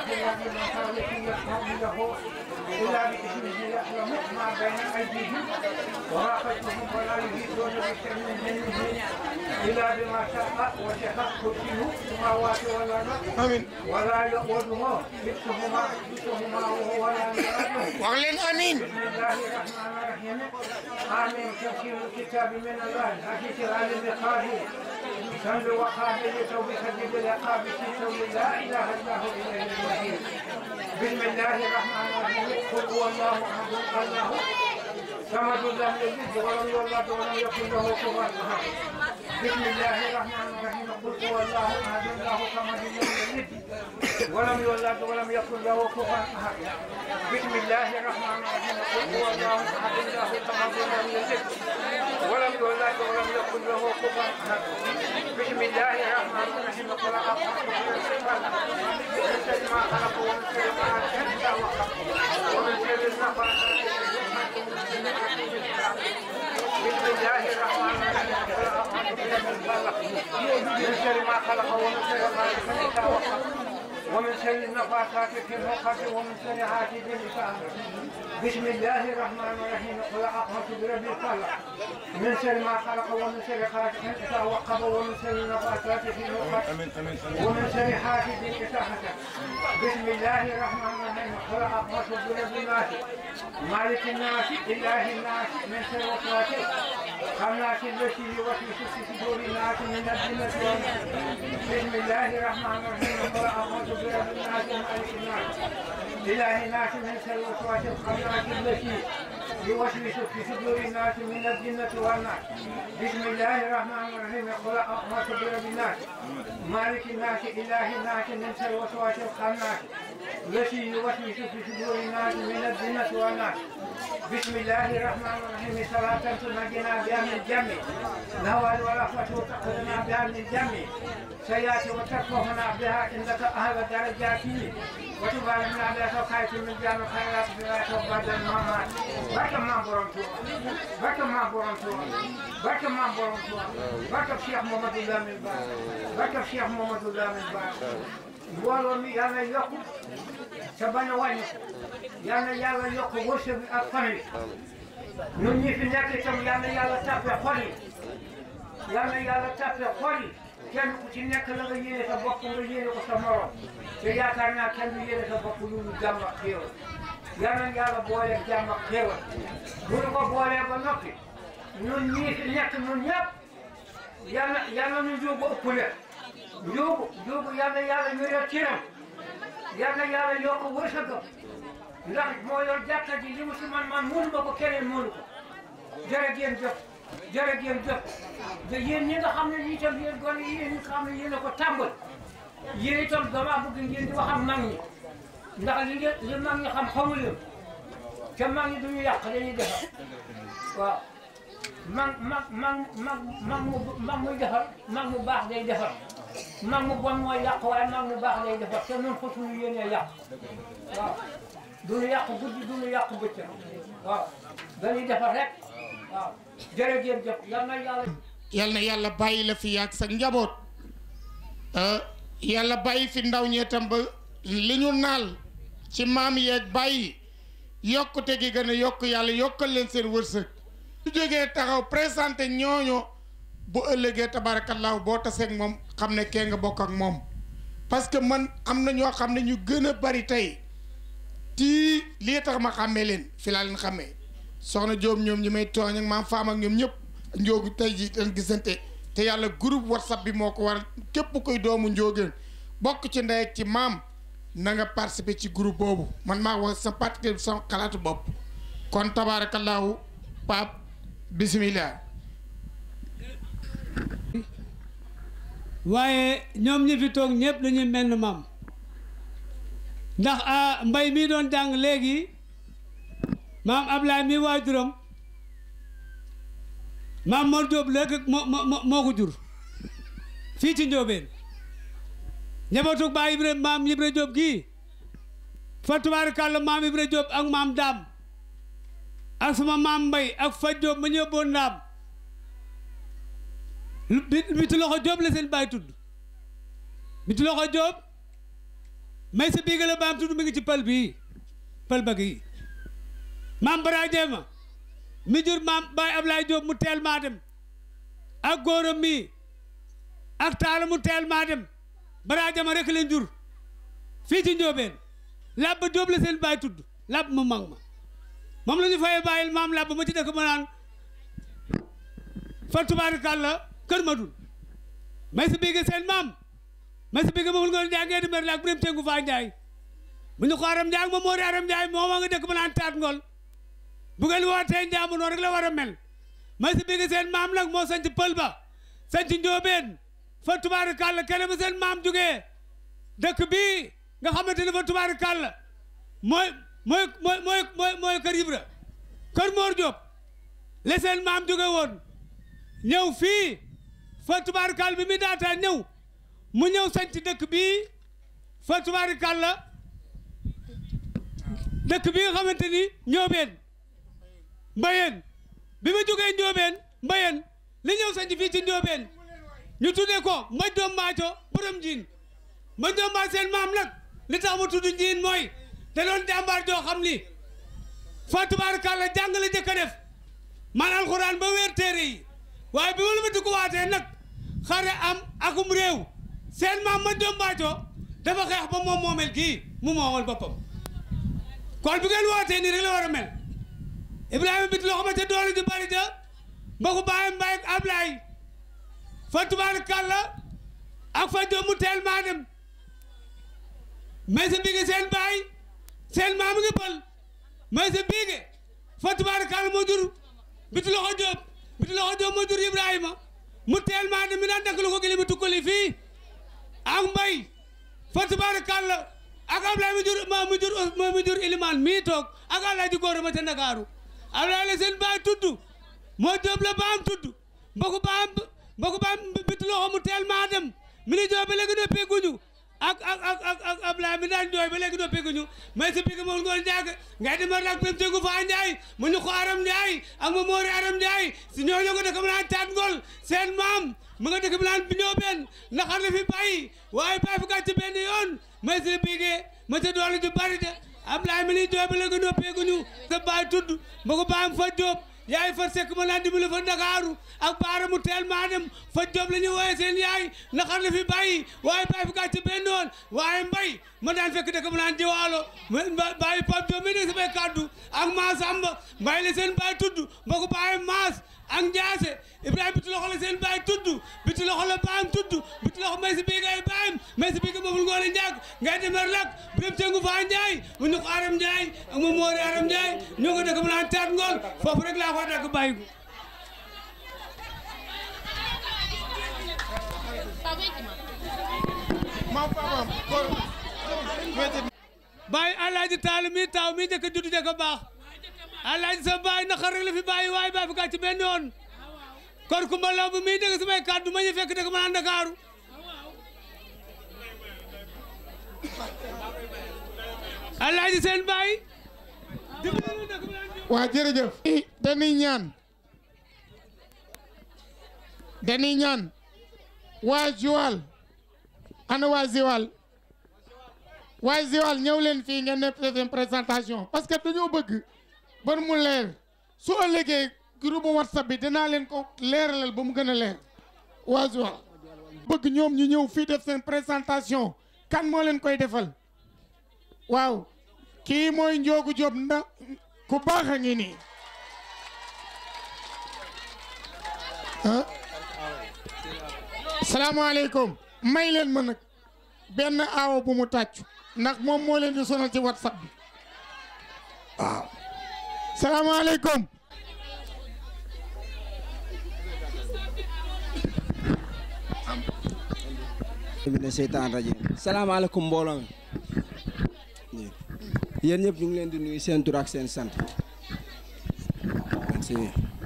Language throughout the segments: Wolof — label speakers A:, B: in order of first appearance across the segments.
A: إلا بمن خالق يسمع له إلا بإذنه يعلم ما بين أيديهم وما خلفهم ولا يحيطون بشيء من علمه إلا بما شاء وسع كرسيه السماوات والأرض
B: amin
A: ولا يؤوده حفظهما حفظهما وهو العلي العظيم
B: wax leen amin
A: بسم الله الرحمن الرحيم آمين تفسير الكتاب من الله العزيز العليم القادر سند وقابل توبيخ بالعقاب في سوء لا اله الا هو اليه المصير بسم الله الرحمن الرحيم قل هو الله احد الله صمد لم يلد ولم يولد ولم يكن له كفوا احد بسم الله الرحمن الرحيم قل هو الله احد الله صمد لم يلد ولم يولد ولم يكن له كفوا احد بسم الله الرحمن الرحيم قل هو الله احد الله صمد لم يلد ولم يولد ولم يكن له كفوا احد بسم الله الرحمن الرحيم قل اعوذ من شر ما خلق ومن شر ما شد وخلق ومن شر النفاثات بسم الله الرحمن الرحيم قل اعوذ برب الفلق من شر ما خلق ومن شر ما شد وخلق ومن شر النفاثات في العقد ومن شر حاسد اذا بسم الله الرحمن الرحيم قل اعوذ برب الفلق من شر ما خلق ومن شر غاسق اذا وقب ومن شر النفاثات في العقد
B: amin amin
A: ومن شر حاسد اذا حسد بسم الله الرحمن الرحيم قل اعوذ برب الناس مالك الناس اله الناس من شر وسواس خناس التي يوسوس في صدور الناس من الجنه والناس بسم الله الرحمن الرحيم قل اعوذ برب الناس مالك الناس اله الناس من شر وسواس الخناس التي يوسوس في صدور الناس من الجنه والناس بسم الله الرحمن الرحيم قل اعوذ برب الناس مالك الناس اله الناس من شر وسواس الخناس التي يوسوس في صدور الناس من الجنه والناس بسم الله الرحمن الرحيم صلاة تنجينا بها من الجم نوال ورحمة تأخذنا بها من الجم سيأتي وترفعنا بها عندك أهل الدرجات وتباركنا بها سوكاية من جامع خيرات بها وبعد الممات بركة ما برمتوا بركة ما برمتوا بركة ما برمتوا بركة شيخ محمد الله من بعد بركة شيخ محمد الله من بعد mbooloo mi yàlla yokk te bañ a wàññi yàlla yàlla yokk wërsëg bi ak fan yi ñun ñi fi nekk itam yàlla yàlla tàppe xol yi yàlla yàlla tàppe xol yi kenn ku ci nekk la nga yéene sa bopp nga yéene ko sa morom te yaakaar naa kenn du yéene sa bopp lu ñu jàmm ak xéewal yàlla yàlla boole jàmm ak xéewal bu ñu ko boolee ba noppi ñun ñii fi nekk ñun ñëpp yàlla yàlla ñu jóg ëpp leen njóobu njóobu yàlla yàlla wéral ciram yàlla yàlla yokk wërsëgam ndax moo yor jàkka ji li mu si man man mënu ma ko keneen mënu ko jërë ngeen jëf jërë ngeen jëf te yéen ñi nga xam ne ñi itam yéen gone yi yéen ñi nga xam ne yéen a ko tàmbal yéen itam dama bëgg ngeen di wax ak mag ñi ndax li ngeen li mag ñi xam xamu leen te mag ñi duñu yàq dañuy defar waaw mag mag mag mag mag mu mag muy defar mag mu baax day defar mag mu bon mooy yàq waaye mag mu baax day defar te ñun foofu ñu yéenee yàq waaw duñu yàq guddi duñu yàq bëccëg waaw dañuy defar rek waaw jërëjëf jëf yal na yàlla
B: yal na yàlla bàyyi la fi yàgg sa njaboot yàlla bàyyi fi ndaw ñee tam ba li ñu naal ci maam yeeg bàyyi yokkute gi gën a yokk yàlla yokkal leen seen wërsëg su jógee taxaw présenté ñooñu bu ëllëgee tabaarakallaahu boo taseeg moom xam ne kee nga bokk ak moom parce que man am na ñoo xam ne ñu gën a bari tey tii lii tax ma xàmmee leen fi laa leen xàmmee soxna Jóob ñoom ñi may tooñ ak maam faam ak ñoom ñëpp njóogu tey ji leen gisante te yàlla groupe whatsapp bi moo ko war képp koy doomu njóogeen bokk ci ndey ak ci maam na nga participer ci groupe boobu man maa wax sa parti sama xalaatu bopp kon tabaarakallaahu Pape bismillah
C: waaye ñoom ñi fi toog ñëpp dañuy mel ni maam ndax a mbay mii doon jàng léegi maam Ablaye mi waajuram maam Mor Diop léegi moo moo moo ko jur fii ci Njóobeen njabootu baa Ibra maam Ibra Diop gii fa tubaarikàlla maam Ibra Diop ak maam Daam ak sama maam Mbay ak fa Diop ma ñëw boon Ndaam bi bitu loxo Diop la seen baay tudd bitu loxo Diop may sa biiga la baam tudd mi ngi ci pël bii pël ba gi maam bara jeema mi jur maam baay Ablaye Diop mu teel maa dem ak góoram mii ak taala mu teel maa dem bara jama rek leen jur fii ci njóobeen làbb Diop la seen baay tudd làbb mu mag ma moom la ñu fayee bàyyil maam làbb ma ci dëkk ma naan fa tubaarikàlla kër ma dul may sa biige seen maam may sa biige moomul ngoon njaay ngee di mer laak bu dem tengu faa njaay bu ñu ko aram njaay moom moo di aram njaay moom a nga dëkk ma naan taat ngol bu ngeen wootee njaamu noonu rek la war a mel may sa biige seen maam nag moo sanc pël ba sanc njóobeen fa tubaarikàlla kene ba seen maam jógee dëkk bii nga xamante ne fa tubaarikàlla mooy mooy mooy mooy mooy mooy kër Ibra kër Mor Diop la seen maam jóge woon ñëw fii fa tubaarikàlla bi mi daataa ñëw mu ñëw sanc dëkk bii fa tubaarikàlla dëkk bi nga xamante ni Njóobeen Mbayeen bi ma jógee Njóobeen Mbayeen li ñëw sanc fii ci Njóobeen ñu tuddee ko maj doom maaco borom njiin maj doom maa seen maam nag li tax mu tudd njiin mooy da doon jàmbaar joo xam ni fa tubaarkàlla jàng la jëkk a def man alxuraan ba weer téere yi waaye bi ma la ma di ko waatee nag xare am akum réew seen maam maj doom maaco dafa xeex ba moom moomel kii mu moomal boppam kon bi ngeen wootee nii rek la war a mel Ibrahima bit loo xamante doole ju bari ja ba ko bàyyi mbay ak Ablaay fa tubaarkàlla ak fa jom mu teel maa dem mais sa biige seen baay seen maam ngi pël mais sa biige fa tubaarkàlla moo jur biti loxo jóob biti loxo jóob moo jur Ibrahima mu teel maa dem mi daan dakk lu ko gili mi tukkali fii ak mbay fa tubaarkàlla ak Ablaye mu jur ma mu jur mu jur Ilimaan mii toog ak Alaaji Góora ma ca Ndakaaru Ablaye la seen baay tudd moo jóob la baam tudd mboku baam mboku baam biti loxo mu teel maa dem mi ni jooy ba léegi noppee guñu ak ak ak ak ak Ablaye mi daan jooy ba léegi noppee guñu mais sa biga moom ngoon jàgg ngay demar nag pem tegu faa Njaay mu ñu ko Aram Njaay ak ma moori Aram Njaay si ñooñu ko dëkk mu naan taat ngol seen maam mu nga dëkk mu naan bi ñoo benn naxar la fi bàyyi waaye bàyyi fi gàcce benn yoon mais sa bigee ma ca doole ju bari de Ablaye mi ni jooy ba léegi noppee guñu sa baay tudd ma ko baam fa jóob yaay fa sekk ma naan dimbali fa Ndakaaru ak baara mu teel maa dem fa job la ñu wooye seen yaay naxar la fi bàyyi waaye bàyyi fi gàcce benn yoon waaye mbay ma daan fekk dëkk ma naan jiwaalo bàyyi Pape Diop mi ne samay kàddu ak Maas Amba mbay la seen baay tudd ma ko bàyyi Maas ak Njaase Ibrahima biti loxo la seen baay tudd biti loxo la baam tudd biti loxo may si bii ngay baayam may si bii nga moomul ngoone njàgg ngay demer lak biram tengu faa Njaay mu ñu ko Aram Njaay ak ma moori Aram Njaay ñoo ko dëkk ma naan taat ngool foofu rek laa ko dëkk bàyyi ko bàyyi alaaji taal mi taaw mi njëkk a judd njëkk a baax alaaji sa bàyyi naqar rek la fi bàyyi waaye bàyyi fi gàcc benn yoon kon kumba law bi muy dégg samay kàddu ma ñu fekk dëgg ma naan Ndakaaru alaaji seen bàyyi
B: waa jërëjëf dañuy ñaan dañuy ñaan waa Joal ana waa Joal waa Joal ñëw leen fii ngeen def seen présentation parce que dañoo bëgg ban mu leer su ëllëgee groupe whatsapp bi dinaa leen ko leeralal ba mu gën a leer waa Joal bëgg ñoom ñu ñëw fii def seen présentation kan moo leen koy defal waaw kii mooy Njoogu Jóob na ku baax a ngi nii ah salaamaaleykum may leen ma nag benn aawo bu mu tàccu ndax moom moo leen di sonal ci whatsapp bi waaw salaamaaleykum
D: mina seytaan rajim salaamaaleykum mbooloo mi yéen ñëpp ñu ngi leen di nuyu seen tur ak seen sant merci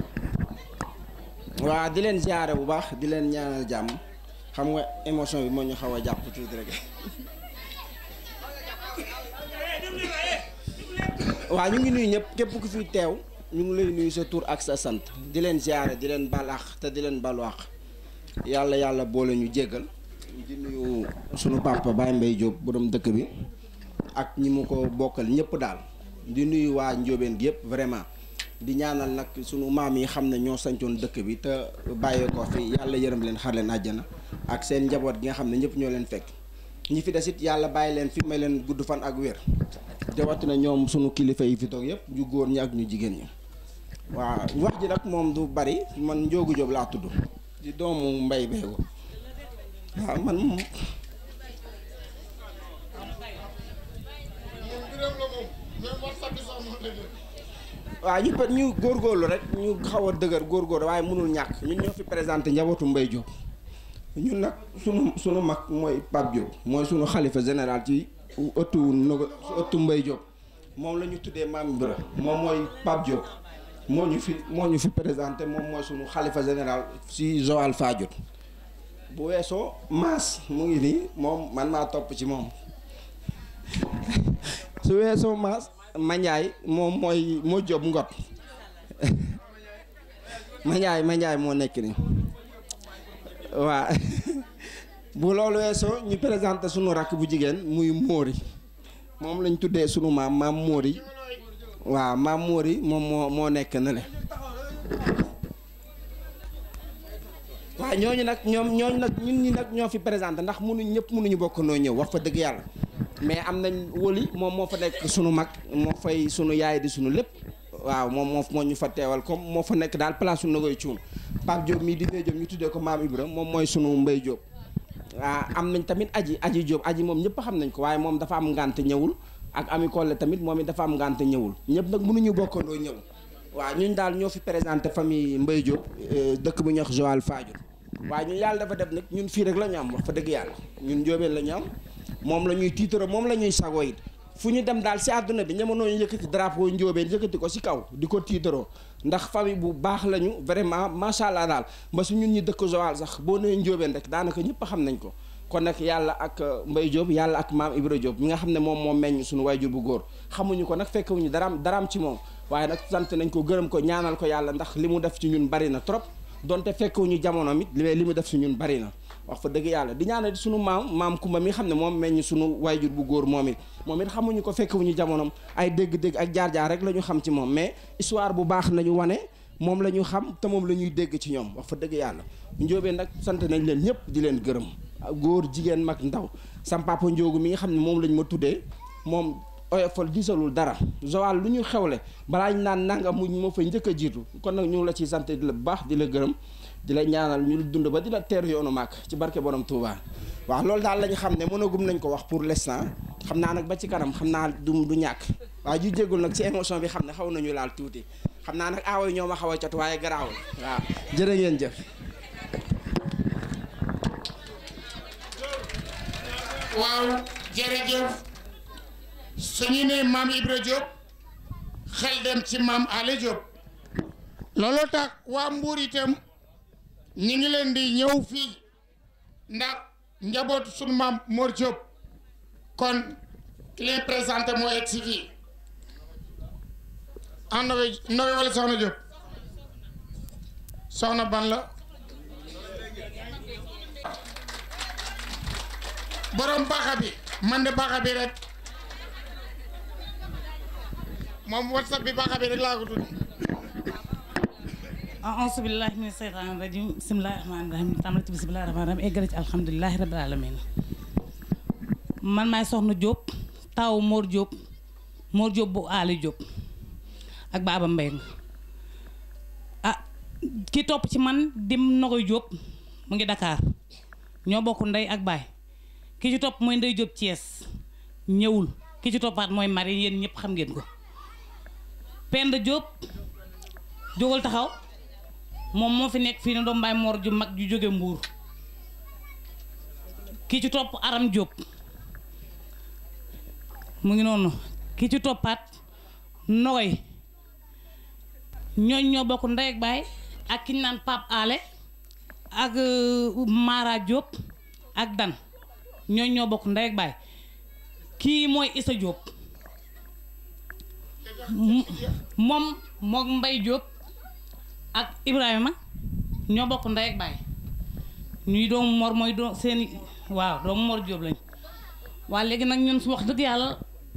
D: waa di leen ziare bu baax di leen ñaanal jàmm xam nga émotion bi moo ñu xaw a jàpp tuuti rek waa ñu ngi nuyu ñëpp képp ku fi teew ñu ngi lay nuyu sa tur ak sa sant di leen ziare di leen balaax te di leen balwaax yàlla yàlla boole ñu jéggal di nuyu sunu papa Baye Mbaye Diop borom dëkk bi ak ñi mu ko bokkal ñëpp daal di nuyu waa njóobeen gi yëpp vraiment di ñaanal nag sunu maam yi xam ne ñoo sancoon dëkk bi te bàyyee ko fi yàlla yërëm leen xar leen àjjana ak seen njaboot gi nga xam ne ñëpp ñoo leen fekk ñi fi des it yàlla bàyyi leen fi may leen gudd fan ak wér na ñoom sunu kilifa yi fi toog yëpp ñu góor ñi ak ñu jigéen ñi waaw wax ji nag moom du bari man Njoogu Jóob laa tudd di doomu mbay beego waaw man moom waaw ñu peut ñu góorgóorlu rek ñu xaw a dëgër góorgóorlu waaye mënul ñàkk ñun ñoo fi présenté njabootu Mbay Jóob ñun nag sunu sunu mag mooy Pape Diop mooy sunu xalifa général ci ëttu Nogo ëttu Mbay Diop moom la ñu tuddee maam Ibra moom mooy Pape Diop moo ñu fi moo ñu fi présenté moom mooy sunu xalifa général si Joal Fadiouth bu weesoo Maas mu ngi nii moom man maa topp ci moom su weesoo Maas Mandiaye moom mooy moo Diop ngot Mandiaye Mandiaye moo nekk nii waa bu loolu weesoo ñu présenté sunu rakk bu jigéen muy Móori moom lañ tuddee sunu maam maam Móori waaw maam Móori moom moo moo nekk na le waaw ñooñu nag ñoom ñooñu nag ñun ñi nag ñoo fi présenté ndax mënuñ ñëpp mënuñu bokk noo ñëw wax fa dëgg yàlla mais am nañ wëli moom moo fa nekk sunu mag moo fay sunu yaay di sunu lépp waaw moom moo moo ñu fa teewal comme moo fa nekk daal place su Nogoy Cuun Pape Diop mii di Ndeye Diop ñu tuddee ko maam Ibra moom mooy sunu Mbay Diop waaw am nañ tamit aji aji Diop aji moom ñëpp xam nañ ko waaye moom dafa am ngànte ñëwul ak ami Kolle tamit moom it dafa am ngànte ñëwul ñëpp nag mënuñu bokkandoo ñëw waaw ñun daal ñoo fi présenté famille Mbay Diop dëkk bu ñuy wax Joal Fadiouth waaye ñun yàlla dafa def nag ñun fii rek la ñu am wax fa dëgg yàlla ñun njóobeen la ñu am moom la ñuy tiitaro moom la ñuy sago it fu ñu dem daal si àdduna bi ñamonoo ñu yëkkati drapeau njóobeen yëkkati ko si kaw di ko tiitaroo ndax famille bu baax lañu vraiment macha allah daal ba su ñun ñi dëkk Joal sax boo nee njóobeen rek daanaka ñëpp xam nañ ko kon nag yàlla ak Mbay Diop yàlla ak maam Ibra Diop mi nga xam ne moom moo meññ suñu wayjur bu góor xamuñu ko nag fekkewuñu daraam daraam ci moom waaye nag sant nañ ko gërëm ko ñaanal ko yàlla ndax li mu def ci ñun bari na trop donte fekkewuñu jamono mit li li mu def ci ñun bari na wax fa dëgg yàlla di ñaanal sunu maam maam Kumba mi xam ne moom meññ sunu wayjur bu góor moom it moom it xamuñu ko fekkewuñu jamonom ay dégg-dégg ak jaar-jaar rek la ñu xam ci moom mais histoire bu baax nañu wane moom la ñu xam te moom la ñuy dégg ci ñoom wax fa dëgg yàlla njóobeen nag sant nañ leen ñëpp di leen gërëm góor jigéen mag ndaw sam papa Njoogu mi nga xam ne moom lañ ma tuddee moom oyofal gisalul dara Joal lu ñu xewle balaa ñu naan nanga mu moo fay njëkk a jiitu kon nag ñu ngi la ciy sant di la baax di la gërëm di la ñaanal ñu dund ba di la teeru yoonu màkk ci barke borom Touba waaw loolu daal la ñu xam ne mënagum nañ ko wax pour l'instant xam naa nag ba ci kanam xam naa du du ñàkk waaye ju jéggul nag ci émotion bi xam ne xaw nañu laal tuuti xam naa nag aawo yi ñoo ma xaw a cot waaye garaawul waaw jërë ngeen jëf
B: waaw jërëjëf suñu ne maam Ibra Diop xel dem ci maam Ale Diop looloo tax waa Mbuur itam ñi ngi leen di ñëw fii ndax njabootu suñu maam Mor Diop kon ki leen présenté moo egg si fii ah Nowe Nowe wala Soxna Diop soxna ban la borom baaxa bi man de baaxa bi rek moom whatsapp bi baaxa bi rek laa ko tudd
E: auzu billahi mina seytaani rajim bismillahi rahmaani rahim tàmbali ci bismillahi rahmaani rahim eggale ci alhamdulilahi rabbil alamin man maay soxna Diop taw Mor Diop Mor Diop bu Ali Diop ak Baba Mbeng ah ki topp ci man dim Nogoy Diop mu ngi Dakar ñoo bokk ndey ak baay ki ci topp mooy Ndey Diop Thiès ñëwul ki ci toppaat mooy Marie yéen ñëpp xam ngeen ko Penda Diop jógal taxaw moom moo fi nekk fii ne doom mbaay Mor ju mag ju jóge Mbuur ki ci topp Aram Diop mu ngi noonu ki ci toppaat Nogoy ñooñ ñoo bokk ndey ak baay ak ki ñu naan Pape Ale ak Mara Diop ak Dan ñooñ ñoo bokk ndey ak baay kii mooy Issa Diop moom mook Mbay Diop ak Ibrahima ñoo bokk ndey ak baay ñuy doomu Mor mooy doo seeni waaw doomu Mor Diop lañ waa léegi nag ñun su wax dëgg yàlla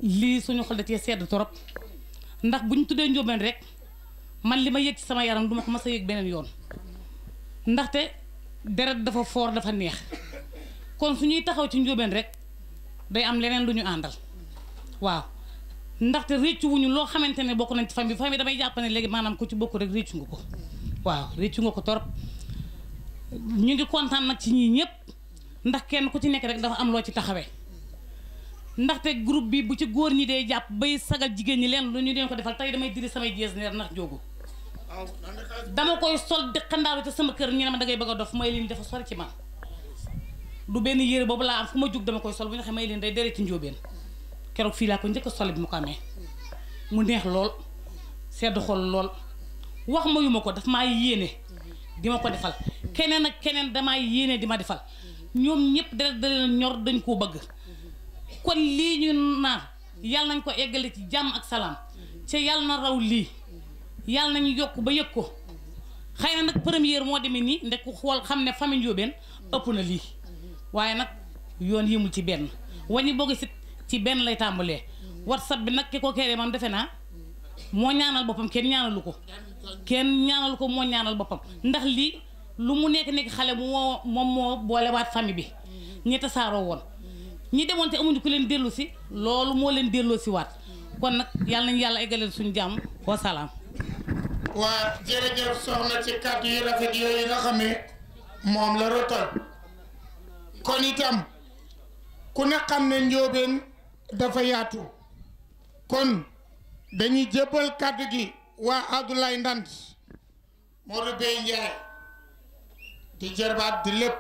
E: lii suñu xol da cee sedd torop ndax bu ñu tuddee njóobeen rek man li ma yëg ci sama yaram duma ko mas a yëg beneen yoon ndaxte deret dafa foor dafa neex kon su ñuy taxaw ci njóobeen rek day am leneen lu ñu àndal waaw ndaxte réccu wuñu loo xamante ne bokk nañ ci famille famille damay jàpp ne léegi maanaam ku ci bokk rek réccu nga ko waaw réccu nga ko torop ñu ngi kontaan nag ci ñii ñëpp ndax kenn ku ci nekk rek dafa am loo ci taxawee ndaxte groupe bi bu ci góor ñi dee jàpp bay sagal jigéen ñi leen lu ñu leen ko defal tey damay diri samay jees neer ndax jógu dama koy sol di xandaaru te sama kër ñu ne ma dangay bëgg a dof may leen dafa sori ci man du benn yére boobu laa am fu ma jug dama koy sol bu ñu waxee may leen day dere ci njóobeen keroog fii laa ko njëkk a sol bi mu ko amee mu neex lool sedd xol lool wax ma yu ma ko daf maa yéene di ma ko defal keneen ak keneen damaa yéene di ma defal ñoom ñëpp deret da leen ñor dañ koo bëgg kon lii ñu naan yàlla nañ ko eggale ci jàmm ak salaam ca yàlla na raw lii yàlla nañu yokk ba yëg ko xëy na nag première moo demee nii ndek ku xool xam ne famille Ndiobène ëpp na lii waaye nag yoon yëmul ci benn wañi boo gisit ci benn lay tàmbalee whatsapp bi nag ki ko kéré moom defe naa moo ñaanal boppam kenn ñaanalu ko kenn ñaanalu ko moo ñaanal boppam ndax lii lu mu nekk nekk xale moo moom moo boolewaat famille bi ñi tasaaroo woon ñi demoon te amuñu ku leen dellu si loolu moo leen delloo si waat kon nag yàlla nañu yàlla eggaleel suñu jàmm wa salaam
B: waa jërëjëf soxna ci kàddu yu rafet yooyu nga xam ne moom la rotal kon itam ku ne xam ne njóobeen dafa yaatu kon dañuy jébbal kàddu gi waa Abdoulaye Ndand Modou Bey Ndiaye di jërbaat di lépp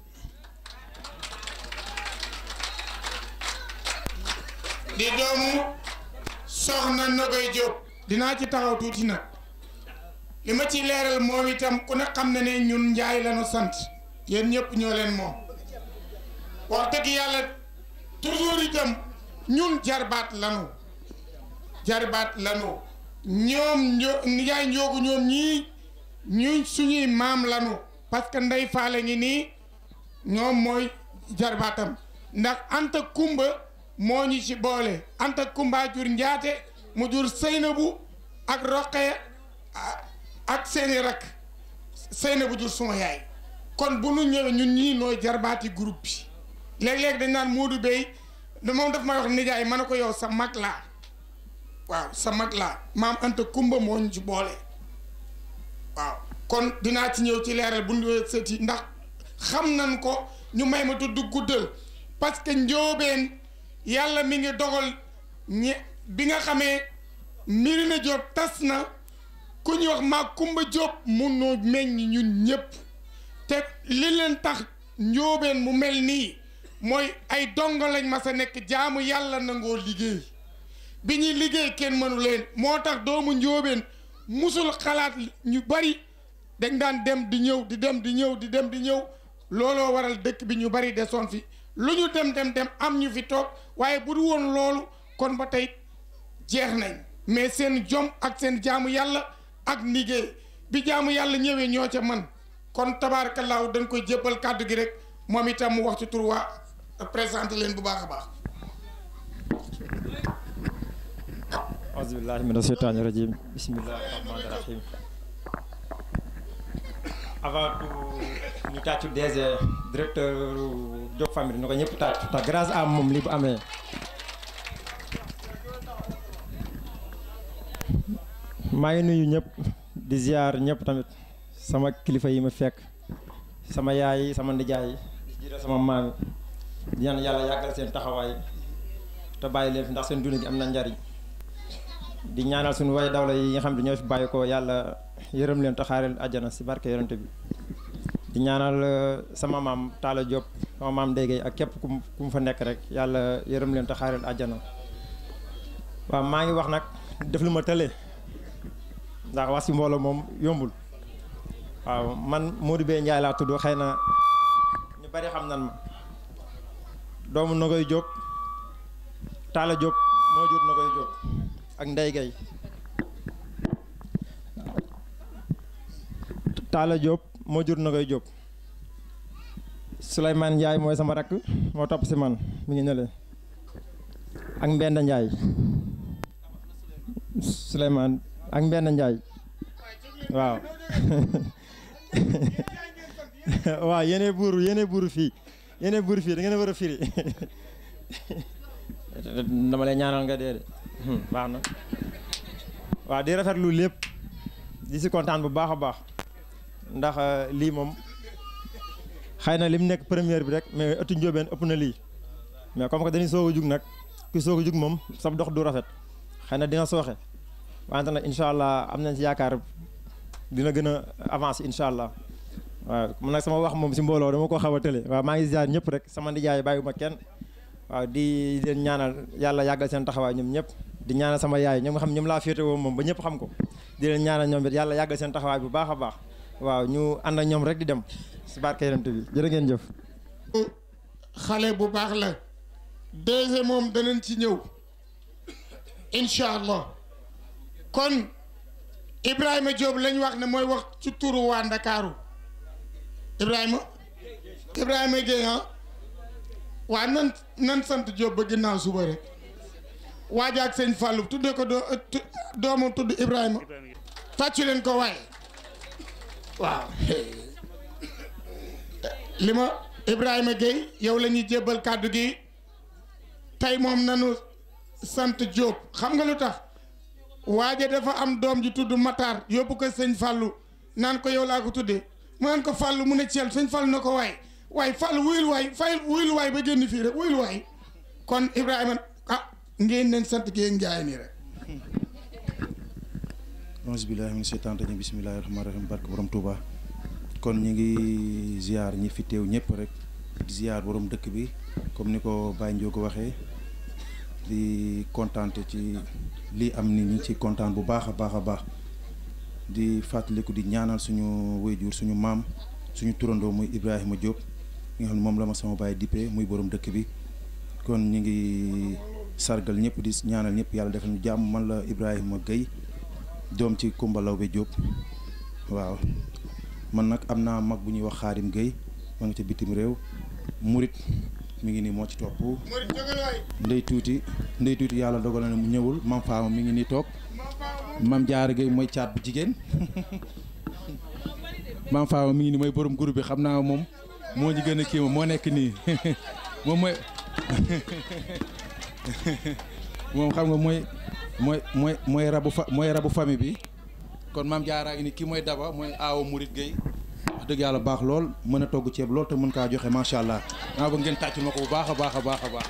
B: di doomu soxna Nogoy Diop dinaa ci taxaw tuuti nag li ma ci leeral moom itam ku ne xam na ne ñun njaay lañu sant yéen ñëpp ñoo leen moom wax dëgg yàlla toujours itam ñun jarbaat lanu jarbaat lanu ñoom ño njaay njoogu ñoom ñii ñu suñuy maam lanu parce que ndey faale ngi nii ñoom mooy jarbaatam ndax anta kumba moo ñu ci boole anta kumba jur njaate mu jur sëynabu ak roqee ak seeni rak sëynabu jur suma yaay kon bu nu ñëwee ñun ñii nooy jarbaati groupe bi léeg-léeg dañ naan Modou Bey da moom daf may wax nijaay ma ne ko yow sa mag laa waaw sa mag laa maam anta kumba moo ñu ci boole waaw kon dinaa ci ñëw ci leeral bu ñu sëti ndax xam nañ ko ñu may ma tudd guddal parce que njóobeen yàlla mi ngi dogal ñi bi nga xamee Mirina Diop tas na ku ñuy wax maa Kumba Diop mun noo meññ ñun ñëpp te li leen tax njóobeen mu mel nii mooy ay dongo lañ ma sa nekk jaamu yàlla nangoo liggéey bi ñuy liggéey kenn mënu leen moo tax doomu njóobeen musul xalaat ñu bari dañ daan dem di ñëw di dem di ñëw di dem di ñëw looloo waral dëkk bi ñu bari desoon fi lu ñu dem dem dem am ñu fi toog waaye bu du woon loolu kon ba tey jeex nañ mais seen jom ak seen jaamu yàlla ak liggéey bi jaamu yàlla ñëwee ñoo ca man kon tabaarakallaahu dañ koy jébbal kàddu gi rek moom itam mu wax ci tur waa présenté leen bu baax a baax.
F: auzubillahi mina sheytaani rajim bismillahi rahmaani rahim avant tout ñu tàccu DG directeur Diop Family na ko ñëpp tàccu ndax grâce à moom li bu amee maa ngi nuyu ñëpp di ziar ñëpp tamit sama kilifa yi ma fekk sama yaay sama ndijaay di jiital sama maam di ñaan yàlla yàggal seen taxawaay te bàyyi leen fi ndax seen dund gi am na njariñ di ñaanal suñu way dawla yi nga xam ne ñoo fi bàyyi ko yàlla yërëm leen te xaareel àjjana si barke yonent bi di ñaanal sama maam Talla Diop sama maam Ndege ak képp ku ku mu fa nekk rek yàlla yërëm leen te xaareel àjjana waaw maa ngi wax nag def lu ma tële ndax wax si mbooloo moom yombul waaw man Modou Bey Ndiaye laa tudd xëy na ñu bari xam nan ma doomu Nogoy Diop Talla Diop moo jur Nogoy Diop ak Ndey Gay Talla Diop moo jur Nogoy Diop Souleymane Ndiaye mooy sama rakk moo topp si man mi ngi ñële ak Mbenda Ndiaye Souleymane ak Mbenda Ndiaye waaw waaw yéene buuru yéene buuru fii yéene buuru fii da ngeen a war a firi dama lay ñaanal nga dee de baax na waaw di rafetlu lépp di si kontaan bu baax a baax ndax lii moom xëy na li mu nekk première bi rek mais ëttu njóobeen ëpp na lii mais comme que dañuy soog a jug nag ku soog a jug moom sab dox du rafet xëy na dina sooxe wante nag incha allah am nañ si yaakaar dina gën a avancer incha allah waaw man nag sama wax moom si mbooloo dama ko xaw a tële waaw maa ngi ziar ñëpp rek sama nijaay bàyyiwuma kenn waaw di leen ñaanal yàlla yàggal seen taxawaay ñoom ñëpp di ñaanal sama yaay ñoom nga xam ñoom laa féete woo moom ba ñëpp xam ko di leen ñaanal ñoom it yàlla yàggal seen taxawaay bu baax a baax waaw ñu ànd ak ñoom rek di dem si barke yonent bi jërë ngeen jëf
B: xale bu baax la DG moom danañ ci ñëw incha allah kon Ibrahima Diop lañ wax ne mooy wax ci turu waa Ndakaaru Ibrahima Ibrahima Gueye ah waa nan nan sant Diop ba ginnaaw suba rek waaja ak sëñ Fallou tuddee ko doo doomam tudd Ibrahima tàccu leen ko waaye waaw li ma Ibrahima Gueye yow la ñuy jébbal kàddu gi tey moom nanu sant Diop xam nga lu tax waaje dafa am doom ji tudd Matar yóbbu ko sëñ Fallou naan ko yow laa ko tuddee mu naan ko Fallou mu ne Thiel sëñ Fallou na ko waay waaye Fallou wuyul waay fay wuyul waay ba génn fii rek wuyul waay kon Ibrahima ah ngeen leen sant Gueye Ndiaye nii rek.
G: auzu billaahi mina seytaani rajiim bismillaahi rahmaani rahiim barke borom Touba kon ñu ngi ziar ñi fi teew ñëpp rek di ziar borom dëkk bi comme ni ko Baye Ndiogo waxee di kontaante ci lii am ni ñu ngi ci kontaan bu baax a baax a baax di fàttaliku di ñaanal suñu wayjur suñu maam suñu turandoo muy Ibrahima Diop nga xam ne moom la ma sama baay dippee muy borom dëkk bi kon ñu ngi sargal ñëpp di ñaanal ñëpp yàlla defal ñu jàmm man la Ibrahima Gueye doom ci Kumba Lawbe Diop waaw man nag am naa mag bu ñuy wax Xaadim Gueye ma nga ca bitim réew murit mi ngi nii moo ci topp ndey tuuti ndey tuuti yàlla dogal na ne mu ñëwul mam faama mi ngi nii toog mam jaara Gueye mooy caat bu jigéen mam faama mi ngi nii mooy borom groupe bi xam naa moom moo ñu gën a kii moo nekk nii moom mooy moom xam nga mooy mooy mooy mooy rabu fa mooy rabu famille bi kon maam jaaraa ngi ni kii mooy daba mooy aawo murit Gueye wax dëgg yàlla baax lool mën a togg ceeb lool te mën kaa joxe macha allah naa ba ngeen tàcc ma ko bu baax a baax a baax a baax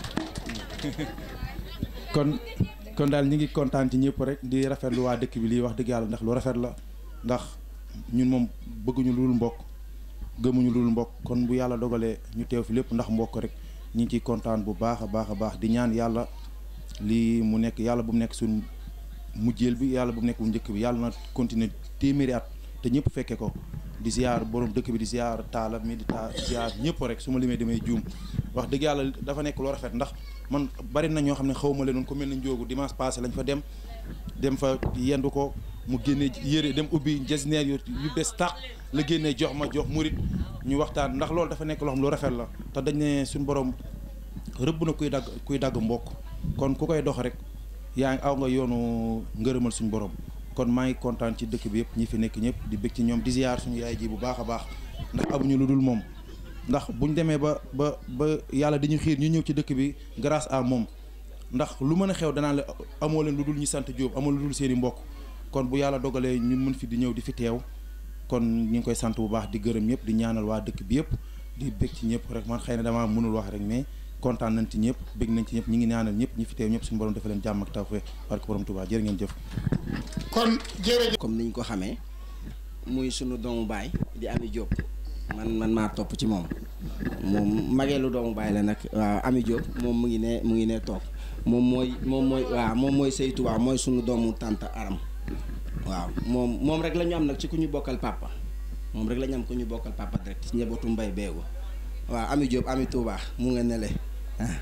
G: kon kon daal ñi ngi kontaan ci ñëpp rek di rafetlu waa dëkk bi lii wax dëgg yàlla ndax lu rafet la ndax ñun moom bëgguñu lul mbokk gëmuñu lul mbokk kon bu yàlla dogalee ñu teew fi lépp ndax mbokk rek ñi ngi ciy kontaan bu baax a baax a baax di ñaan yàlla lii mu nekk yàlla bu mu nekk suñ mujjeel bi yàlla bu mu nekk bu njëkk bi yàlla na continuer téeméeri at te ñëpp fekke ko di ziar borom dëkk bi di ziar taala mi di ta ziar ñëpp rek su ma limee damay juum wax dëgg yàlla dafa nekk loo rafet ndax man bari na ñoo xam ne xaw ma leen ko mel na njóogu dimanche passé lañ fa dem dem fa yendu ko mu génne yére dem ubbi jasneer yu yu bees tax la génnee jox ma jox murit ñu waxtaan ndax loolu dafa nekk loo xam lu rafet la te dañ ne suñu borom rëbb na kuy dagg kuy dagg mbokk kon ku koy dox rek yaa ngi aw nga yoonu ngërëmal suñu borom kon maa ngi kontaan ci dëkk bi yëpp ñi fi nekk ñëpp di bëgg ci ñoom di ziar suñu yaay ji bu baax a baax ndax amuñu lu dul moom ndax buñ demee ba ba ba yàlla dañu xiir ñu ñëw ci dëkk bi grâce à moom ndax lu mën a xew danaa la amoo leen lu dul ñu sant Diop amoo lu dul seen i mbokk kon bu yàlla dogalee ñun mën fi di ñëw di fi teew kon ñu ngi koy sant bu baax di gërëm ñëpp di ñaanal waa dëkk bi yëpp di bëgg ci ñëpp rek man xëy na damaa mënul wax rek mais kontaan nañ ci ñëpp bëgg nañ ci ñëpp ñi ngi ñaanal ñëpp ñi fi teew ñëpp suñu borom dafa leen jàmm ak tawfeex barke borom Tuubaa jërë ngeen jëf
B: kon jërëjëf
D: comme niñ ko xamee muy sunu doomu baay di Ami Diop man man maa topp ci moom moom mageelu doomu baay la nag waaw Ami Diop moom mu ngi ne mu ngi ne toog moom mooy moom mooy waaw moom mooy Seytu waaw mooy sunu doomu tante Aram waaw moom moom rek la ñu am nag ci ku ñu bokkal papa moom rek la ñu am ku ñu bokkal papa direct ci njabootu mbay beegu waaw Ami Diop Ami Touba mu nga nele ah.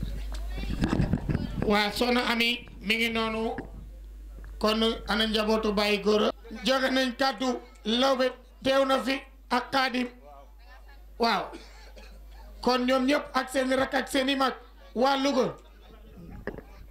B: waa soxna ami mi ngi noonu kon ana njabootu bàyyi góora joxe nañ kàddu lawbe teew na fi ak xaadim waaw kon ñoom ñëpp ak seeni rak ak seeni mag waa Louga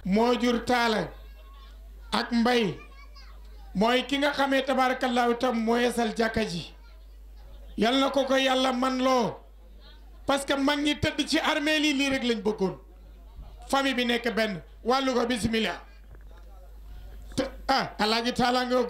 B: moo jur taala ak mbay mooy ki nga xamee tabaarakallaahu tam moo yeesal jàkka ji yal na ko ko yàlla man loo parce que mag ñi tëdd ci armée lii lii rek lañ bëggoon famille bi nekk benn wàllu ko bisimilah te ah alaaji taala nga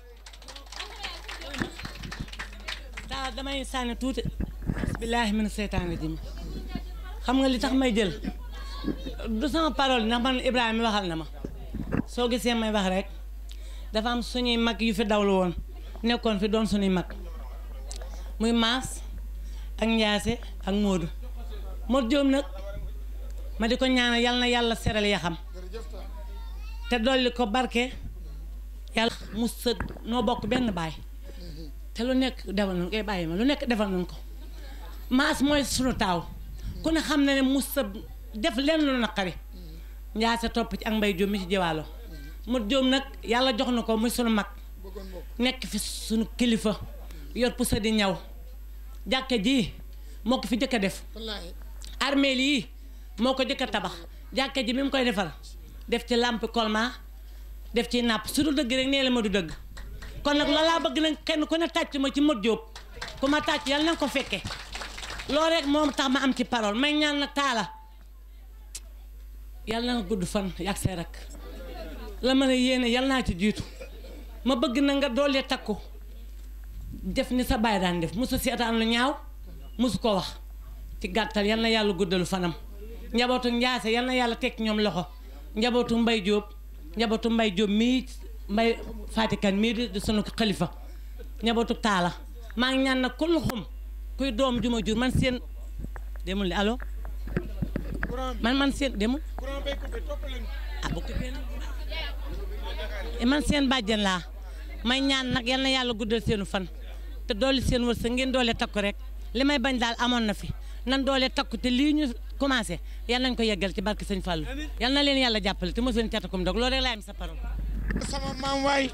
H: daa damay sànni tuuti bismillaahi mina seytaani rajim xam nga li tax may jël du sama parole ndax man Ibrahima waxal na ma soo gisee may wax rek dafa am suñuy mag yu fi dawlu woon nekkoon fi doon suñuy mag muy maas ak njaase ak Moodu Moodu Jóob nag ma di ko ñaanal yal na yàlla seral ya xam te dolli ko barke yàlla mu sëg noo bokk benn baay te lu nekk defal nañ koy bàyyi ma lu nekk defal nañ ko maas mooy sunu taaw ku ne xam na ne mu sëb def leen lu naqari njaase topp ci ak mbay jóom mi ci jiwaalo mu jóom nag yàlla jox na ko muy sunu mag nekk fi sunu kilifa yor pusa di ñaw jàkke ji moo ko fi jëkk a def armeel yi moo ko jëkk a tabax jàkke ji bi mu koy defar def ci lampe colma def ci nàpp su du dëgg rek nee la ma du dëgg kon nag loolu laa bëgg nag kenn ku ne tàcc ma ci Modou Diop ku ma tàcc yàlla na nga ko fekke loolu rek moom tax ma am ci parole may ñaan nag taala yàlla na nga gudd fan yàgg see rek la mën a yéene yàlla naa ci jiitu ma bëgg na nga doolee takku def ni sa baay daan def mosu seetaan lu ñaaw mosu ko wax ci gàttal yal na yàlla guddalu fanam njabootu njaase yal na yàlla teg ñoom loxo njabootu mbay jóob njabootu mbay jóob mii mbay fatikan mii di di sunu xalifa njabootu taala maa ngi ñaan nag ku luxum kuy doom juma jur man seen demul li allo man man seen demul ah bu coupé nag man seen bàjjen laa may ñaan nag yal na yàlla guddal seenu fan te dooli seen wërsëg ngeen doole takku rek li may bañ daal amoon na fi nan doole takku te lii ñu commencé yal nañ ko yeggal ci barke sëñ Fallou yal na leen yàlla jàppale te mosuñ catakum dog loolu rek laa am sa parole
B: sama maam waay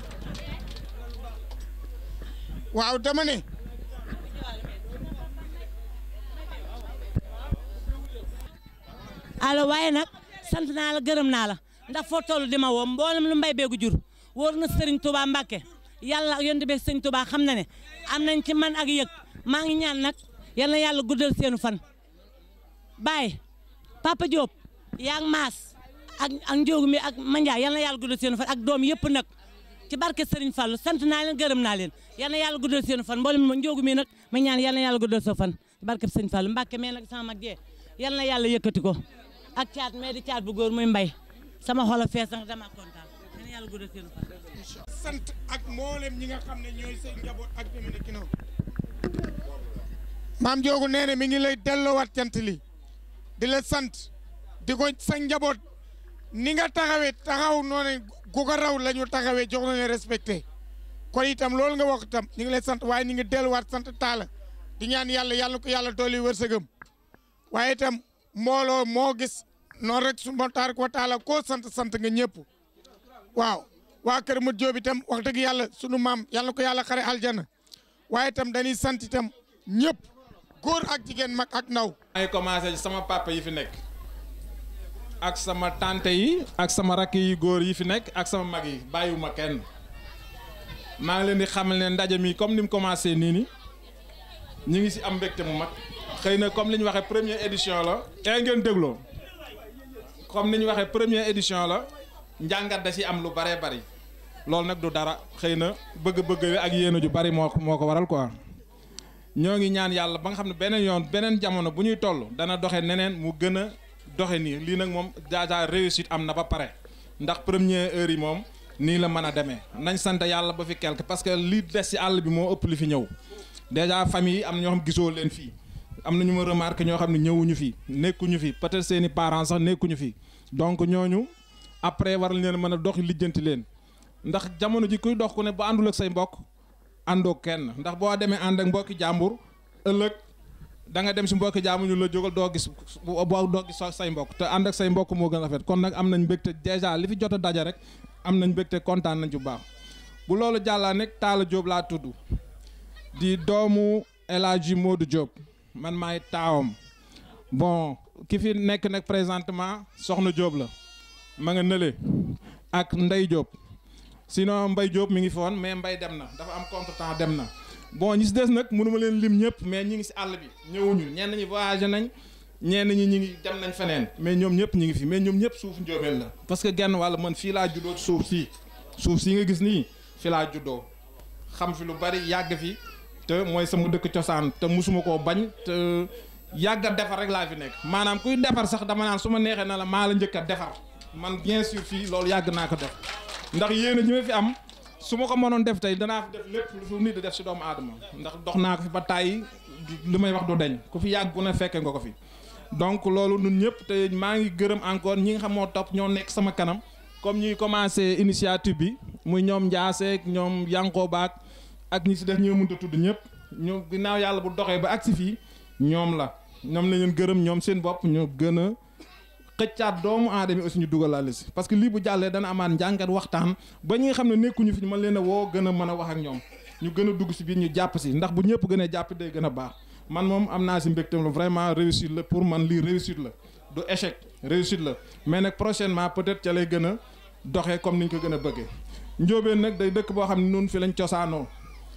B: waaw dama ne
H: allo waaye nag sant naa la gërëm naa la ndax foo toll di ma woo mboolem lu mbay beegu jur wóor na Serigne Touba Mbacke yàlla yonent bi Serigne Touba xam na ne am nañ ci man ak yëg maa ngi ñaan nag yal na yàlla guddal seenu fan. Baye Papa Diop yaa ngi maas ak ak njóogu mi ak Mandiaye yal na yàlla guddal seenu fan ak doom yëpp nag ci barke Serigne Fallou sant naa leen gërëm naa leen yal na yàlla guddal seenu fan mboolem njóogu mi nag ma ñaan yal na yàlla guddal soo fan ci barke Serigne Fallou Mbacke mais nag sama mag jee yal na yàlla yëkkati ko ak caat mais di caat bu góor muy mbay sama xol a fees nag dama kontaan yal na yàlla guddal seenu fan.
B: sant ak mboolem ñi nga xam ne ñooy seen njaboot ak demee ne kinoo maam joogu nee na mi ngi lay delloowaat cant li di la sant di ko sa njaboot ni nga taxawee taxaw noonu gu ko raw la ñu taxawee jox na leen respecté kon itam loolu nga wax itam ñu ngi lay sant waaye ñu ngi delluwaat sant taala di ñaan yàlla yàlla ko yàlla dooli wërsëgam waaye itam mbooloo moo gis noonu rek su ma taar ko taala koo sant sant nga ñëpp waaw waa kër Modou Diop itam wax dëgg yàlla sunu maam yàlla ko yàlla xare aljana waaye itam dañuy sant itam ñëpp góor ak jigéen mag ak ndaw.
I: ay commencé ci sama papa yi fi nekk ak sama tante yi ak sama rakk yi góor yi fi nekk ak sama mag yi bàyyiwuma kenn maa ngi leen di xamal ne ndaje mi comme ni mu commencé nii ni ñu ngi si am mbégte mu mag xëy na comme li ñu waxee première édition la. ee ngeen dégloo comme ni ñu waxee première édition la njàngat da si am lu baree bari loolu nag du dara xëy na bëgg-bëgg ak yéene ju bari moo moo ko waral quoi. ñoo ngi ñaan yàlla ba nga xam ne beneen yoon beneen jamono bu ñuy toll dana doxe neneen mu gën a doxe nii lii nag moom déjà réussite am na ba pare ndax première heure yi moom nii la mën a demee nañ sant yàlla ba fi quelque parce que li des ci àll bi moo ëpp li fi ñëw déjà famille yi am na ñoo xam gisoo leen fii am na ñu ma remarqué ñoo xam ne ñëwuñu fi nekkuñu fi peut-être seeni parents sax nekkuñu fi donc ñooñu après war leen mën a dox lijjanti leen ndax jamono ji kuy dox ku ne bu àndul ak say mbokk àndoo kenn ndax boo demee ànd ak mbokki jàmbur ëllëg da nga dem si mbokki jàmbur ñu la jógal doo gis boo doo gis say mbokk te ànd ak say mbokk moo gën a rafet kon nag am nañ mbégte dèjà li fi jot a daja rek am nañ mbégte kontaan nañ bu baax bu loolu jàllaa nekk Talla Diop laa tudd di doomu El Hadji Modou Diop man maay taawam bon ki fi nekk nag présentement Soxna Diop la ma nga nële ak Ndey Diop sinon Mbay Diop mi ngi fi woon mais Mbay dem na dafa am contretemps dem na bon ñi si des nag mënuma leen lim ñëpp mais ñi ngi si àll bi ñëwuñu ñenn ñi voyagé nañ ñenn ñi ñi ngi dem nañ feneen mais ñoom ñëpp ñi ngi fi mais ñoom ñëpp suuf njóobeen la parce que genn wàll man fii laa juddoo suuf sii suuf sii nga gis nii fi laa juddoo xam fi lu bari yàgg fi te mooy sama dëkk cosaan te musuma koo bañ te yàgg a defar rek laa fi nekk maanaam kuy defar sax dama naan su ma neexee na la maa la njëkk a defar man bien sûr fii loolu yàgg naa ko def ndax yéen a ñi ma fi am su ma ko mënoon def tey danaa fi def lépp lu fi nit di def si doomu aadama ndax dox naa ko fi ba tàyyi li may wax du deñ ku fi yàgg ku ne fekke nga ko fi donc loolu ñun ñëpp te maa ngi gërëm encore ñi nga xam moo topp ñoo nekk sama kanam comme ñuy commencé initiative bi muy ñoom Ndiaseek ñoom Yankoba ak ñi si def ñoo mënta tudd ñëpp ñu ginnaaw yàlla bu doxee ba agsi fii ñoom la ñoom la ñu gërëm ñoom seen bopp ñu gën a xëccaat doomu aadama aussi ñu dugalaale si parce que lii bu jàllee dana amaat njàngat waxtaan ba ñi nga xam ne nekkuñu fi ñu mën leen a woo gën a mën a wax ak ñoom ñu gën a dugg si biir ñu jàpp si ndax bu ñëpp gën a jàpp day gën a baax man moom am naa si mbégte la vraiment réussite la pour man lii réussite la du échec réussite la mais nag prochainement peut-être ca lay gën a doxee comme ni ñu ko gën a bëggee njóobeen nag day dëkk boo xam ne nun fi lañ cosaanoo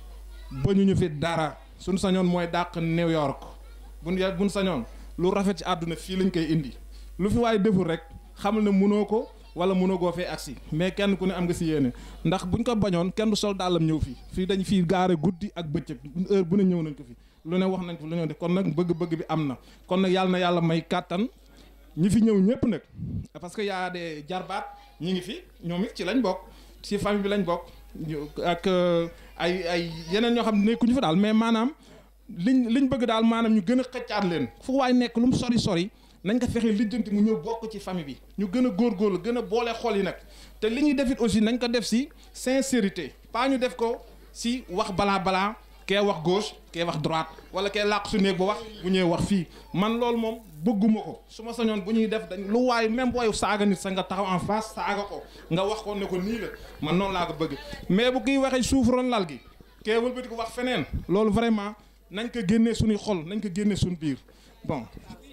I: ba ñu ñu fi dara suñ sañoon mooy dàq New York buñ ya buñ sañoon lu rafet ci àdduna fii lañ koy indi lu fi waaye deful rek xamal ne mënoo ko wala mënoo goo fee agsi mais kenn ku ne am nga si yéene ndax buñ ko bañoon kenn du sol dàllam ñëw fii fii dañ fii gaare guddi ak bëccëg heure bu ne ñëw nañ ko fi lu ne wax nañ ko lu ñëw def kon nag bëgg-bëgg bi am na kon nag yàlla na yàlla may kàttan ñi fi ñëw ñëpp nag parce que yaa de jarbaat ñi ngi fi ñoom it ci lañ bokk ci famille bi lañ bokk ak ay ay yeneen ñoo xam ne nekkuñu fa daal mais maanaam liñ liñ bëgg daal maanaam ñu gën a xëccaat leen fu waay nekk lu mu sori sori nañ ko fexe lijjanti mu ñëw bokk ci famille bi ñu gën a góorgóorlu gën a boole xol yi nag te li ñuy defit aussi nañ ko def si sincérité pas ñu def ko si wax balaa balaa kee wax gauche kee wax droite wala kee làq su néeg ba wax bu ñëwee wax fii man loolu moom bëgguma ko su ma sañoon bu ñuy def dañ lu waay même booy saaga nit sa nga taxaw en face saaga ko nga wax ko ne ko nii la man noonu laa ko bëgg mais bu kiy waxee suuf ron lal gi kee wëlbati ko wax feneen loolu vraiment nañ ko génnee suñuy xol nañ ko génnee suñu biir bon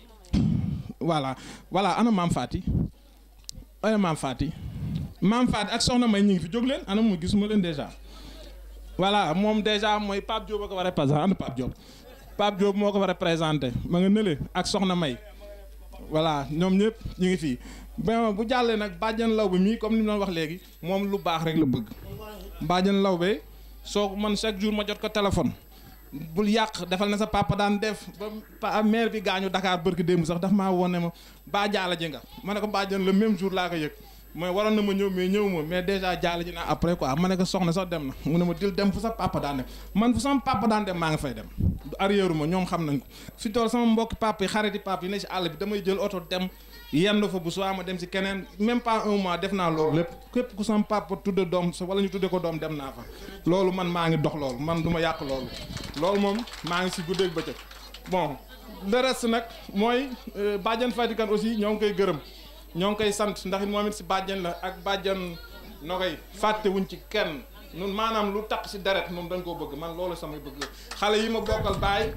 I: voilà voilà ana maam Fati ana maam Fati maam Fati ak soxna May ñu ngi fi jóg leen ana mu gisuma leen déjà voilà moom déjà mooy Pape Diop a ko war a représenté ana Pape Diop Pape Diop moo ko war a représenté ma nga nële ak soxna May voilà ñoom ñëpp ñu ngi fii bon bu jàllee nag bàjjan law bi mii comme ni mu doon wax léegi moom lu baax rek la bëgg bàjjan law be soo man chaque jour ma jot ko téléphone bul yàq defal na sa papa daan def ba maire bi gaañu Dakar bërki démb sax daf maa wone ma baa jaala ji nga ma ne ko bàjjan le même jour laa ko yëg mooy waroon na ma ñëw mais ñëw ma mais déjà jaala ji naa après quoi ma ne ko soxna sax dem na mu ne ma dil dem fu sa papa daan dem man fu sama papa daan dem maa nga fay dem du arrière ma ñoom xam nañ ko fi tool sama mbokki papa yi xariti papa yi ne si àll bi damay jël oto dem yendu fa bu soo ma dem si keneen même pas un mois def naa loolu lépp képp ku sama papa tudde doom sa wala ñu tudde ko doom dem naa fa loolu man maa ngi dox loolu man du ma yàq loolu loolu moom maa ngi si guddeeg bëccëg bon le reste nag mooy bàjjan Fatikan aussi ñoo ngi koy gërëm ñoo ngi koy sant ndax moom it si bàjjan la ak bàjjan no koy fàtte wuñ ci kenn nun maanaam lu taq si deret moom dañ koo bëgg man loolu samay bëgg xale yi ma bokkal baay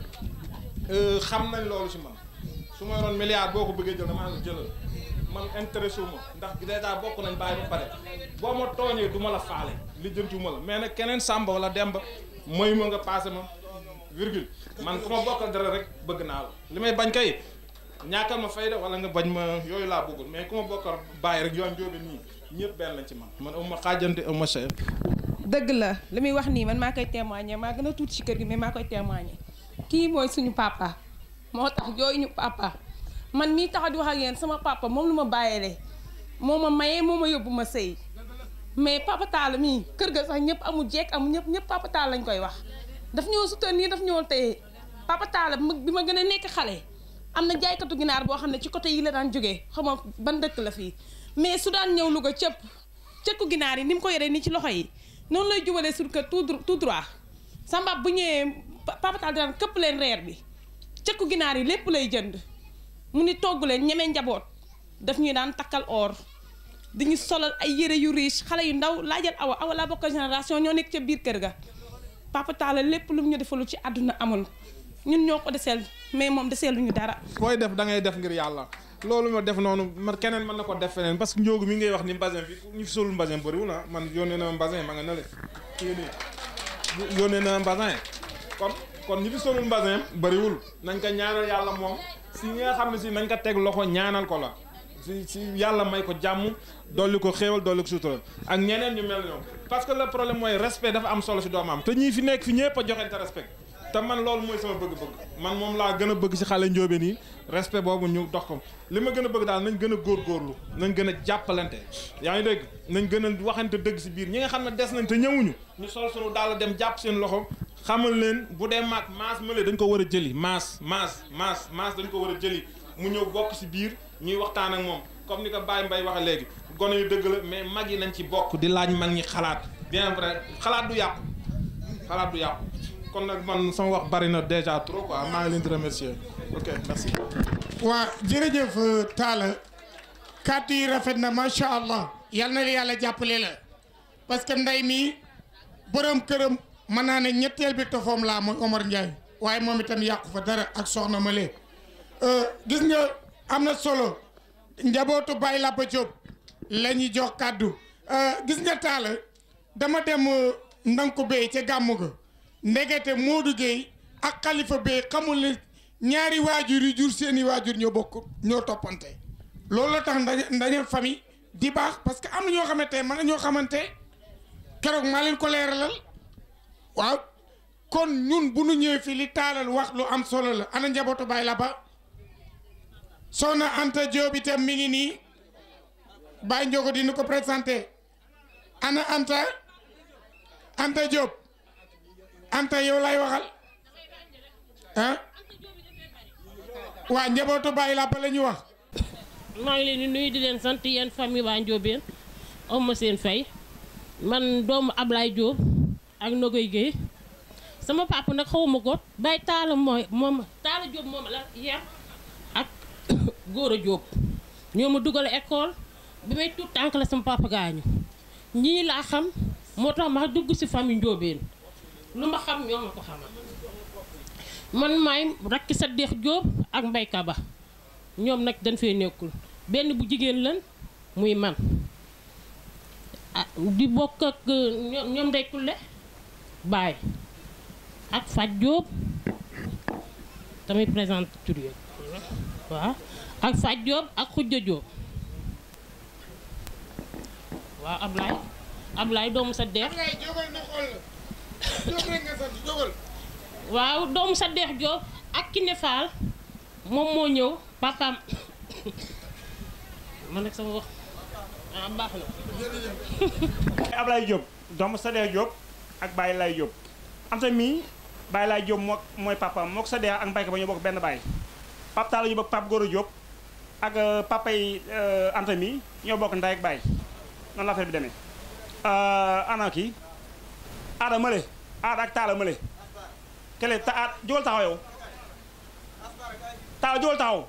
I: xam nañ loolu si man su ma yoroon milliard boo ko bëggee jël damaa la jëlal man intéressé wu ma ndax dèjà bokk nañ bàyyi ba pare boo ma tooñee du ma la faale lijjantiwu ma la mais nag keneen Samba wala Demba mooy ma nga passé ma virgule man ku ma bokkal dara rek bëgg naa la li may bañ kay ñàkkal ma fayda wala nga bañ ma yooyu laa bëggul mais ku ma bokkal bàyyi rek yoon jóobe nii ñëpp benn lañ ci man man amu ma xaajante amu ma cher
J: dëgg la li muy wax nii man maa koy témoigner maa gën a tuuti ci kër gi mais maa koy témoigner kii mooy suñu papa moo tax jooyu ñu papa man mii tax di wax ak yéen sama papa moom lu ma bàyyeele moo ma mayee moo ma yóbbu ma sëy mais papa Talla mii kër ga sax ñëpp amul jekk amul ñëpp ñëpp papa Talla lañ koy wax daf ñoo soutenir daf ñoo téye papa Talla bi ma gën a nekk xale am na jaaykatu ginaar boo xam ne ci côté yi la daan jógee xam nga ban dëkk la fii mais su daan ñëw Louga cëpp cëkku ginaar yi ni mu ko yoree nii ci loxo yi noonu lay jubalee sur kër tout tout droit samba bu ñëwee papa Talla daan këpp leen reer bi cëkku ginaar yi lépp lay jënd mu ni togg leen ñemee njaboot daf ñuy daan takkal or diñu solal ay yére yu riche xale yu ndaw laajal awa awa laa bokk génération ñoo nekk ca biir kër ga papa Talla lépp lu mu ñu defalu ci àdduna amul ñun ñoo ko deseel mais moom deseeluñu dara
I: booy def da ngay def ngir yàlla loolu ma def noonu man keneen mën na ko def feneen parce que njóogu mi ngay wax ni mbasin bi ñu fi solul mbasin bëriwul ah man yónnee na mbasin ma nga na le kii nii yónnee na mbasin kon kon ñi fi solul mbasin bëriwul nañ ko ñaanal yàlla moom si ñi nga xam ne si nañ ko teg loxo ñaanal ko la si si yàlla may ko jàmm dolli ko xéewal dolli ko sutura ak ñeneen ñu mel ñoom parce que le problème mooy respect dafa am solo si doomam te ñii fi nekk fi ñëpp a joxente respect te man loolu mooy sama bëgg-bëgg man moom laa gën a bëgg si xale njóobeen yi respect boobu ñu dox ko li ma gën a bëgg daal nañ gën a góorgóorlu nañ gën a jàppalante yaa ngi dégg nañ gën a waxante dëgg si biir ñi nga xam ne des nañ te ñëwuñu ñu sol sunu daal dem jàpp seen loxo xamal leen bu dee maag maas mële dañ ko war a jëli maas maas maas maas dañ ko war a jëli mu ñëw bokk si biir ñuy waxtaan ak moom comme ni ko Baye Mbaye waxee léegi gone yu dëgg la mais mag yi nañ ci bokk di laaj mag ñi xalaat bien vrai xalaat du yàqu xalaat du yàqu kon nag man sama wax bari na déjà trop quoi maa ngi leen di remercier ok merci.
B: waa jërëjëf Talla kàddu yi rafet na macha allah yal na la yàlla jàppale la parce que ndey mi borom këram mën naa ne ñetteel bi tofoom laa mooy Omar Ndiaye waaye moom itam yàqu fa dara ak soxna Male gis nga am na solo njabootu Baye Lapa Diop la ñuy jox kàddu gis nga Talla dama dem ndanko bay ca gàmmu ga ndegete Modou Gueye ak Khalifa Bey xamul ne ñaari waajur yi jur seeni waajur ñoo bokk ñoo toppante loolu la tax ndaje ndaje famille di baax parce que am na ñoo xamante man na ñoo xamante keroog maa leen ko leeralal waaw kon ñun bu nu ñëwee fii li taalal wax lu am solo la ana njabootu Baye Lapa soxna Anta Diop itam mi ngi nii Baye Ndiogo dina ko présenté ana Anta Anta Diop Anta yow lay waxal ah waa njabootu Baye Lapa la ñu wax.
K: maa ngi leen di nuyu di leen sant yéen famille waa Ndiobène am ma seen fay man doomu Ablaye Diop ak Nogoy Guèye sama papa nag xawma ko Baye Talla mooy moom Talla Diop moom la yar ak Gora Diop ñoo ma dugal école bi may tuut tànk la sama papa gaañu ñii laa xam moo tax ma dugg ci famille Ndiobène lu ma xam ñoo ma ko xamal man maay rakki sa deex Diop ak mbayka ba ñoom nag dañ fee nekkul benn bu jigéen lan muy man ah di bokk ak ñoom ñoom day kulle baay ak Fat Diop tamit présente tur yooyu waaw ak Fat Diop ak Khoudia Diop waaw Ablaye Ablaye doomu sa deex waaw doomu sa deex Diop ak Kiné Fall moom moo ñëw papaam man nag sama wax ah baax na.
L: Ablaye Diop doomu Sadex Diop ak Baye Lay Diop am sa mii Baye Lay Diop moo mooy papaam moo ko Sadex ak Mbayka ba ñoo bokk benn baay Pape Talla Diop ak Pape Goro Diop ak papa yi Anta mii ñoo bokk ndey ak baay noonu la affaire bi demee. ana kii aada mële aada ak taala mële kele ta aada jógal taxaw yow taala jógal taxaw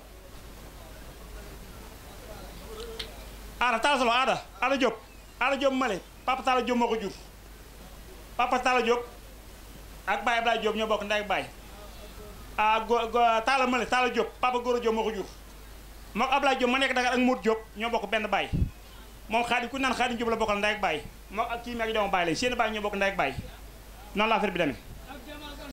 L: aada taala solo aada aada Diop aada Diop mële papa taala Diop moo ko jur papa taala Diop ak baay Ablaye Diop ñoo bokk ndey ak baay ah go taala mële taala Diop papa Goro Diop moo ko jur moom Ablaye Diop ma nekk Dakar ak Modou Diop ñoo bokk benn baay moom xaadim ku naan xaadim Diop la bokkal ndey ak baay moom ak kii mi ak doomu baay la seen baay ñoo bokk ndey ak baay noonu la affaire bi demee